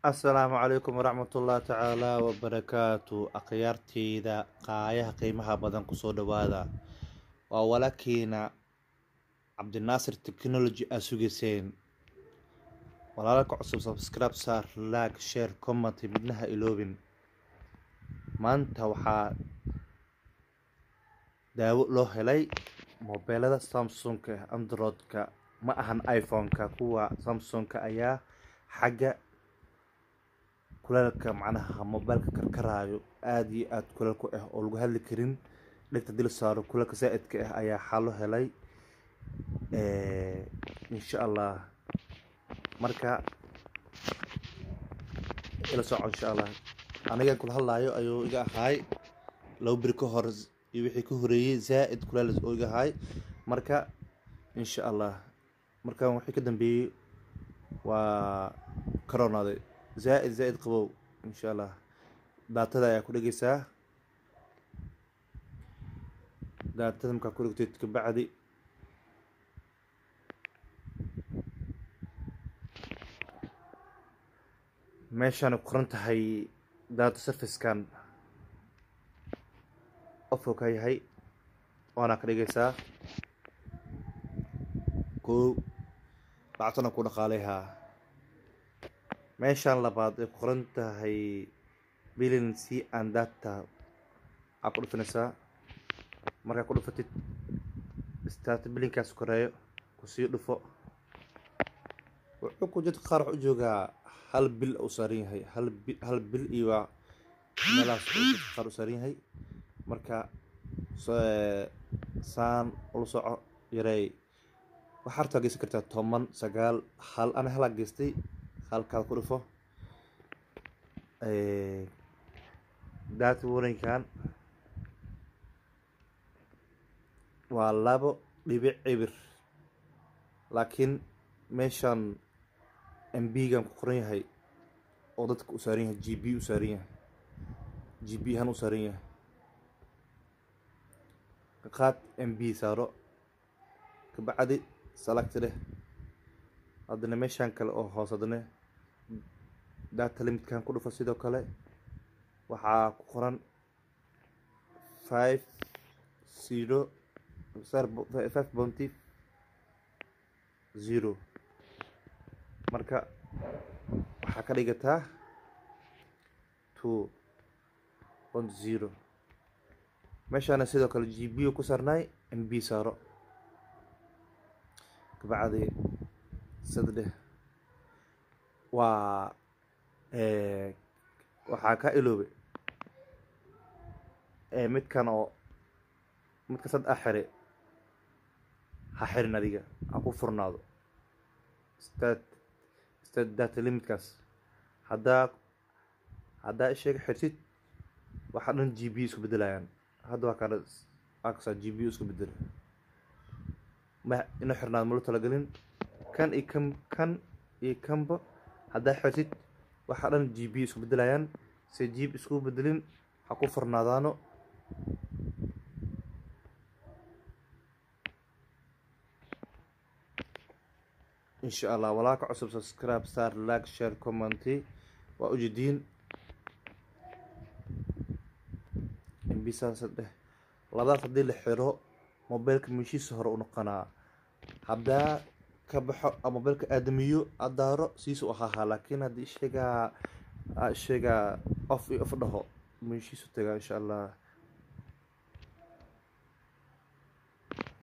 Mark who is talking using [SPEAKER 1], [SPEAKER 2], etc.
[SPEAKER 1] asalaamu calaykum waraxmatullahi tacaala wabarakaatu akhyaarteyda qaayaha qiimaha badan kusoo dhawaada waa walaalkiina cabdinaasir technology aa sugeyseen walaalka cusub subscribe saar like share comment midnaha iloobin maanta waxaa daawo loo helay mobeelada samsungka androidka ma ahan iphone-ka kuwa samsungka ayaa xagga kuleelka macnaha mobeelka karkaraayo aada iyo aada kuleel ku ah oo lagu hadli karin dhegta dil saaro kuleelka saa-idka ah ayaa xalo helay insha allah marka ila soco insha allah anigan kula hadlaayo ayuu iga ahaay laba beri ka hor iyo wixii ka horeeyey zaa-id kuleel oo iga ahaay marka insha allah markan wixii ka dambeeyey waa karoonaaday zaa-id zaa-id qabow insha allah daatada ayaa ku dhegeysaa daatada markaa ku dhegteed kabacdi meeshaan ku qoran tahay data servicekan ofo ka yahay waana ka dhigaysaa kow lacagtana ku dhaqaaleyhaa meeshaan labaad ay ku qoran tahay bilin c and data aa ku dhufanaysaa markaa ku dhufatid start bilinkaas koreeyo kusii dhufo wuxuu ku jidka qaar wax u joogaa hal bil u saaran yahay hal bil hal bil iyo waa meelahaas jidka qaar u saaran yahay marka saan ula soco yareey waxaa hartaa geysan kartaa toban sagaal hal ana halaa geystay halkaad ku dhufo data warankan waa labo dhibic cibir laakiin meeshaan mb-gan ku qoran yahay oo dadka u saaran yahay g b u saaran yahay g b ahaan u saaran yahay qaad mb saaro kabacdi salagti dheh haddana meeshaan kale oo hoos haddana data limitkan ku dhufo sidoo kale waxaa ku qoran five zero five bounty zero marka waxaa ka dhigataa two point zero meeshaana sidoo kale g b ku saarnaay mb saaro kabacdi saddex waa waxaa ka iloobe midkan oo midka sad a xire ha xirin adiga ha ku furnaado stad stad data limitkaas haddaa haddaa isheega xirtid waxaa dhan g b isku bedelayaan hadda waa kaa akasa g b isku bedela ma ina xirnaad malo talagelin kan iyo kan kan iyo kanba haddaa xirtid waxaa dhan g b isku bedelayaan se jiib isku bedelin ha ku furnaadaano insha allah walaalka cusub subscribe star like share commenty waa ujeediin mbisaasdheh labadaas haddii la xiro mobeelka meeshiisa hore u noqonaa haddaa ka baxo mobeelka aadamiyo adaaro siisu ahaahaa laakiin haddii isheegaa isheegaa of iyo of dhaho meeshiisu tagaa insha allah